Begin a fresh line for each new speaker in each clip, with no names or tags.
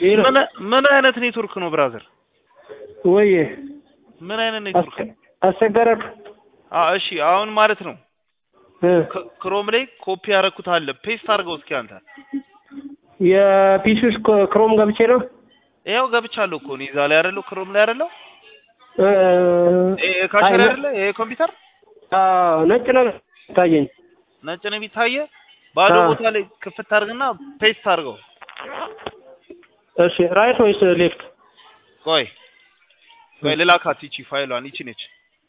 ሌላ
ምን ምን አይነት ኔትወርክ ነው ብራዘር?
ወይ
ምን አይነት ኔትወርክ ነው?
አስቸገረክ?
አ እሺ አሁን ማለት ነው
እ
ክ- ክሮም ላይ ኮፒ ያደረኩት አለ ፔስት አድርገው እስኪ አንተ።
የፒሲ ውስጥ ኮ- ክሮም ገብቼ ነው
ይኸው ገብቻለሁ እኮ እኔ እዛ ላይ አይደለሁ ክሮም ላይ አይደለሁ
እ
ይሄ ካሸር
አይ፣
አይደለ ይሄ ኮምፒውተር
አዎ ነጭ ነገር ታየኝ።
ነጭ ነው የሚታየ ባዶ
አዎ።
ቦታ ላይ ክፍት አድርግና ፔስት አድርገው።
እሺ ራይት ወይስ ሌፍት?
ቆይ ቆይ ልላካት ይቺ ፋይሏን ይቺ ነች።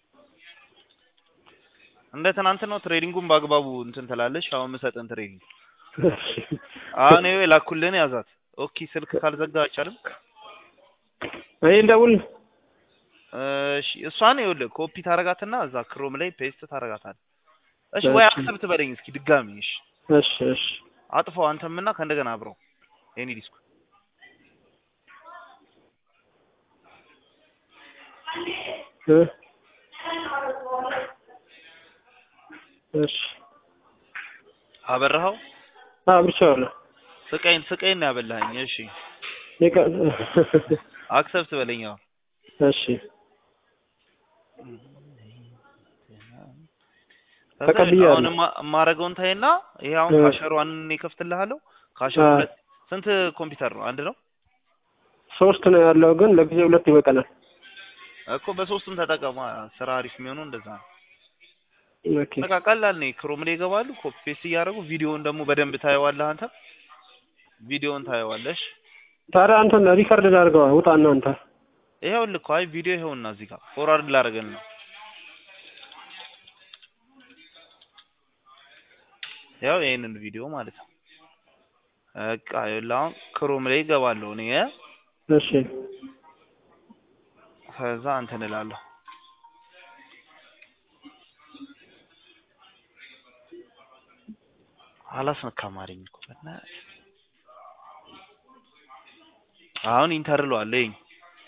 እንደ ትናንት ነው ትሬዲንጉን በአግባቡ እንትን ትላለች። አሁን የምሰጥን ትሬዲንግ
እሺ
አሁን ይኸው የላኩልህን ያዛት። ኦኬ ስልክ ካልዘጋ አይቻልም።
እኔ ልደውል
እሺ እሷን ይኸውልህ ኮፒ ታረጋትና እዛ ክሮም ላይ ፔስት ታረጋታለህ። እሺ ወይ
እሺ።
አክሰፕት በለኝ እስኪ ድጋሚ። እሺ
እሺ እሺ
አጥፋው አንተምና ከእንደገና አብረው ኤኒ ዲስኩ
እ እሺ
አበራኸው።
አብርቻለሁ።
ስቀይን ስቀይን ነው ያበላኸኝ። እሺ
ይቀ-
አክሰፕት በለኝ አሁን።
እሺ
ከዛ
ተቀብያለሁ።
አሁን የማ- የማደርገውን ታይና ይሄ አሁን
እ።
ካሸሯን እኔ እከፍትልሃለሁ። ካሸሩ
አ።
ሁለት ስንት ኮምፒውተር ነው? አንድ ነው
ሶስት ነው ያለው ግን ለጊዜው ሁለት ይበቃናል።
እኮ በሶስቱም ተጠቀማ። ስራ አሪፍ የሚሆነው እንደዛ ነው።
ኦኬ
በቃ ቀላል ነው። ክሮም ላይ ይገባሉ፣ ኮፒ ፔስት እያደረጉ ቪዲዮውን ደግሞ በደንብ ታየዋለህ አንተ ቪዲዮውን ታየዋለሽ።
ታዲያ አንተን ሪከርድ ላድርገዋ ውጣና አንተ
ይኸውልህ እኮ አይ ቪዲዮ ይኸውና እዚህ ጋር ፎርዋርድ ላደርገን ነው። ያው ይሄንን ቪዲዮ ማለት ነው። በቃ ይኸውልህ አሁን ክሮም ላይ ይገባለሁ እኔ
እሺ
ከዛ እንትን እላለሁ አላስነካም አለኝ እኮ በእናትህ። አሁን ኢንተር እለዋለሁ ይኸኝ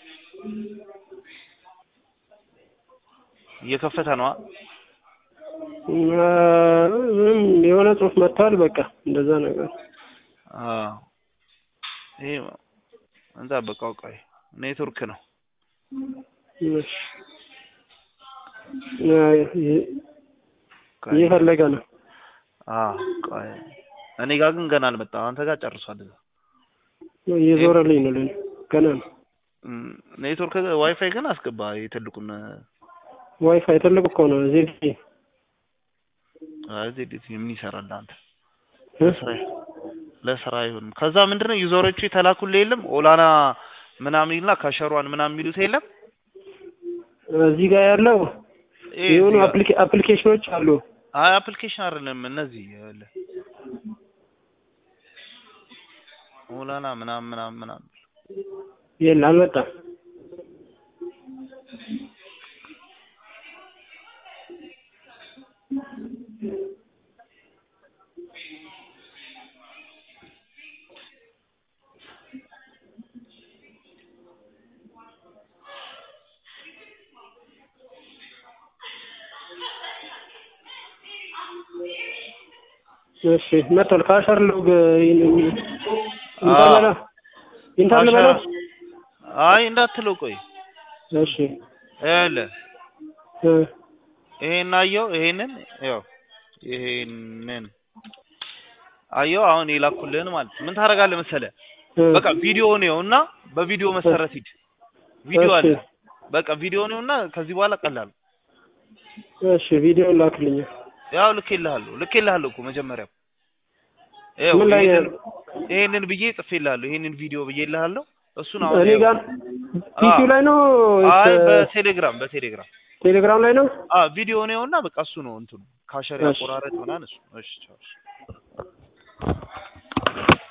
እየከፈተ ነዋ።
እ፣ ምንም የሆነ ጽሁፍ መጥቷል። በቃ እንደዛ ነገር
አዎ ይሄ እንጠብቀው። ቆይ ኔትወርክ ነው።
እሺ እ፣ ይ-
ቆይ
እየፈለገ ነው።
አዎ ቆይ እኔ ጋር ግን ገና አልመጣም። አንተ ጋር ጨርሷል እዛ
እየዞረልኝ ነው ለኔ ገና ነው።
እም፣ ኔትወርክ ዋይፋይ ግን አስገባ የትልቁን
ዋይፋይ ትልቅ እኮ ነው እዚህ
እዚህ እንዴት ምን ይሰራል አንተ
እ?
ለስራ ለስራ አይሆንም። ከዛ ምንድነው ዩዘሮቹ የተላኩልህ የለም ኦላና ምናምን ይልና ካሸሯን ምናምን የሚሉት የለም
እዚህ ጋር ያለው
ይሄ
የሆኑ
እዚህ ጋር-
አፕሊኬ- አፕሊኬሽኖች አሉ።
አይ አፕሊኬሽን አይደለም እነዚህ ይኸውልህ ኦላና ምናምን ምናምን ምናምን
የለ አልመጣም። እሺ መጥቷል። ካሸር ሎግ ኢንተርኔት ኢንተርኔት
ካሸር-
በለው።
አይ እንዳትለው ቆይ
እሺ
ይኸውልህ
እ፣
ይሄን አየው ይሄንን ያው ይሄንን አየው አሁን የላኩልህን ማለት ነው። ምን ታደርጋለህ መሰለህ
እ፣
በቃ ቪዲዮ ነው እና በቪዲዮ መሰረት ሂድ ቪዲዮ
እሺ።
አለ በቃ ቪዲዮ ነው እና ከዚህ በኋላ ቀላል ነው።
እሺ ቪዲዮ ላክልኝ።
ያው ልኬልሃለሁ ልኬልሃለሁ እኮ መጀመሪያም ይኸው
ምን ላይ
ይሄንን ይሄንን ብዬ ጽፌልሃለሁ ይሄንን ቪዲዮ ብዬልሃለሁ እሱን አሁን
እኔ
ይኸው።
ጋር ፒሲው ላይ ነው
አይ
ወይስ
በቴሌግራም በቴሌግራም
ቴሌግራም ላይ ነው?
አ ቪዲዮ ነው እና በቃ እሱ ነው እንትኑ ካሸር
እሺ።
ያቆራረጥ ምናምን እሱ እሺ ቻው እሺ